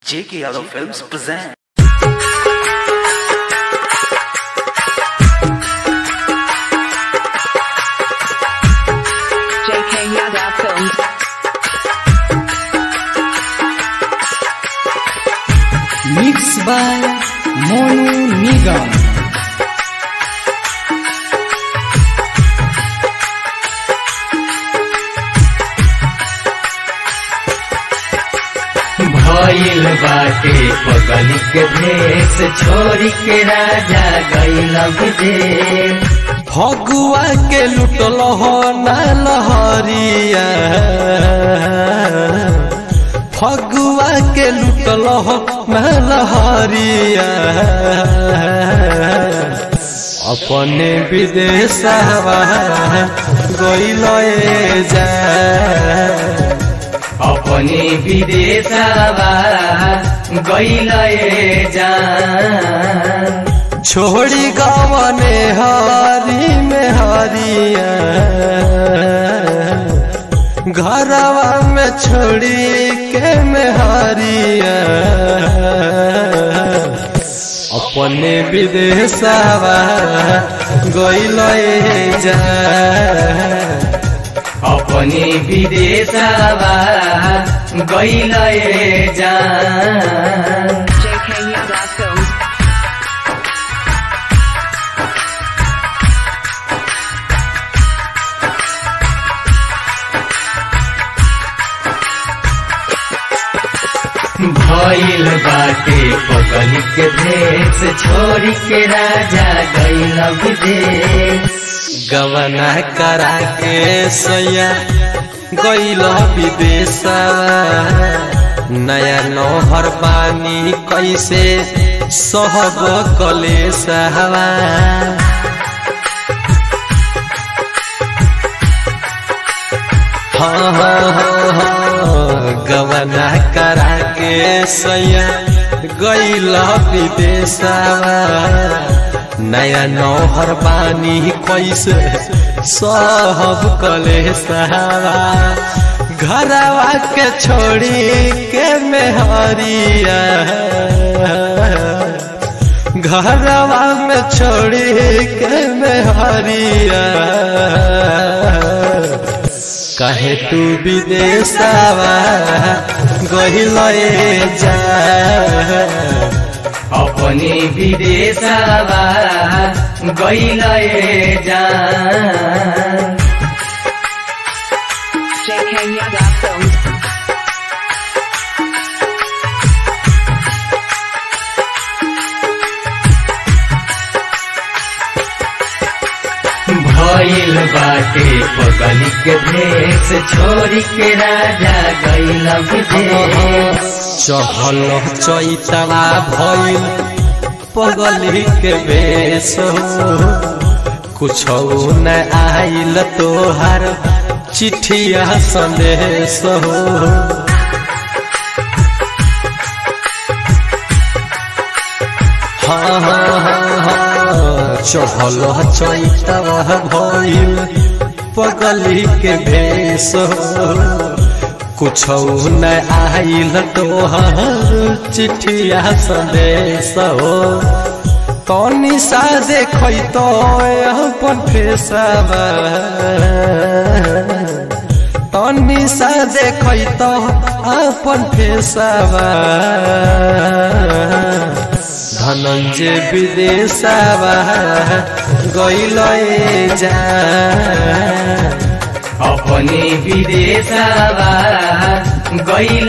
J.K. Yadav Films present. JK Yadav Films. Mixed by Monu Nigam. भइल बाटे पगल के भेष छोरी के राजा गइल विदेश फगुआ के लुटल हो ना लहरिया फगुआ के लुटल हो ना लहरिया अपने विदेशवा गइल जा अपने विदेशवा गइल जान छोड़ी गवने हरी में हरिया घरवा में छोड़ी के में हरिया अपने विदेशवा गइल जा अपने विदेशवा गइल जान JK Yadav Films. भइल बाटे पगल के भेष छोरी के राजा गइल विदेश गवना करा के सैया गइल विदेशवा नया नौहर पानी कैसे सहब कलेशवा हाँ हाँ हाँ हाँ गवना करा के सैया गइल विदेशवा नया नौहर बानी कैसे सब कलेशवा घरवा के छोड़ी के मेहरिया घरवा में छोड़ी के मेहरिया कहे तू विदेशवा गहिल जा अपने विदेशवा गइल जान JK Yadav Films. भइल बाटे पगल के भेष छोरी के राजा गइल विदेश चहल चैतवा भइल पगली के बेस कुछ न आइल तोहार चिठिया संदेश हो हाँ हाँ हाँ हाँ चहल चैतवा भइल पगली के भेष कुछ न आइल तोहर चिठिया संदेश हो तनी सा देख तो अपन फेसवा तनी सा देख तो अपन फेसवा धनंजय विदेशवा गइल जा अपने विदेशवा गइल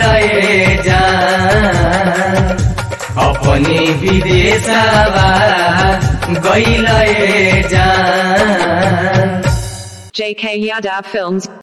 जान अपने विदेशवा गइल जान JK Yadav Films.